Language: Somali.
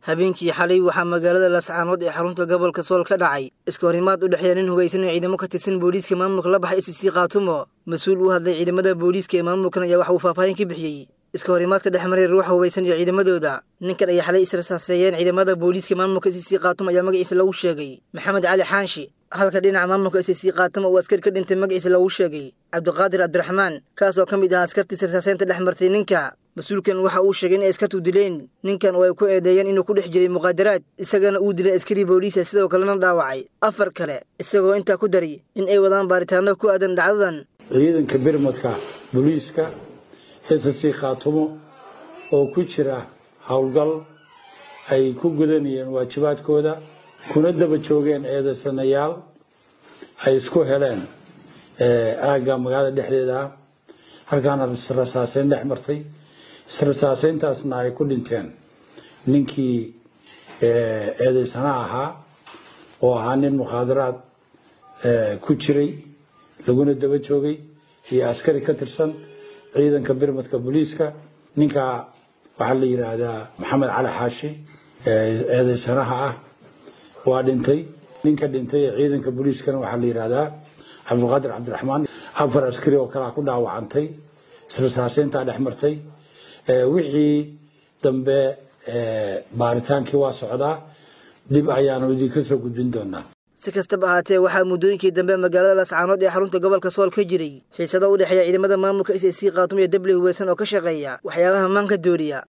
habeenkii xalay waxaa magaalada laascaanood ee xarunta gobolka sool ka dhacay iska horimaad u dhexeeya nin hubaysan oo ciidamo ka tirsan booliiska maamulka la baxay sc kaatumo mas-uul u hadlay ciidamada booliiska ee maamulkan ayaa waxa uu faahfaahin ka bixiyey iska horimaadka dhex maray ruuxa hubaysan iyo ciidamadooda ninkan ay xalay israsaaseeyeen ciidamada booliiska maamulka sc kaatumo ayaa magaciisa lagu sheegay maxamed cali xaanshi halka dhinaca maamulka sc kaatumo uu askari ka dhintay magaciisa lagu sheegay cabdiqaadir cabdiraxmaan kaas oo ka mid ahaa askartii israsaaseynta dhex martay ninka mas-uulkan waxa uu sheegay inay askartu dileen ninkan oo ay ku eedeeyeen inuu ku dhex jiray muqaadaraad isagana uu dilay askari booliisa sidoo kalena dhaawacay afar kale isagoo intaa ku daray in ay wadaan baaritaano ku aadan dhacdadan ciidanka birmadka booliiska ssc khaatumo oo ku jira howlgal ay ku gudanayeen waajibaadkooda kuna daba joogeen eedaysanayaal ay isku heleen aagga magaalada dhexdeeda ah halkaana israsaaseyn dhex martay israsaaseyntaasna ay ku dhinteen ninkii eedaysana ahaa oo ahaa nin mukhaadaraad ku jiray laguna daba joogay iyo askari ka tirsan ciidanka birmadka booliiska ninkaa waxaa la yidhaahdaa maxamed cali xaashi eedaysanaha ah waa dhintay ninka dhintay ee ciidanka booliiskana waxaa la yidhaahdaa cabdiqaadir cabdiraxmaan afar askari oo kalea ku dhaawacantay israsaaseyntaa dhex martay wixii dambe baaritaankii waa socdaa dib ayaanu idinka soo gudbin doonaa si kastaba ahaatee waxaa muddooyinkii dambe magaalada laascaanood ee xarunta gobolka sool ka jiray xiisado u dhexeeya ciidamada maamulka s c kaatum iyo dable hubaysan oo ka shaqeeya waxyaabaha maanka dooriya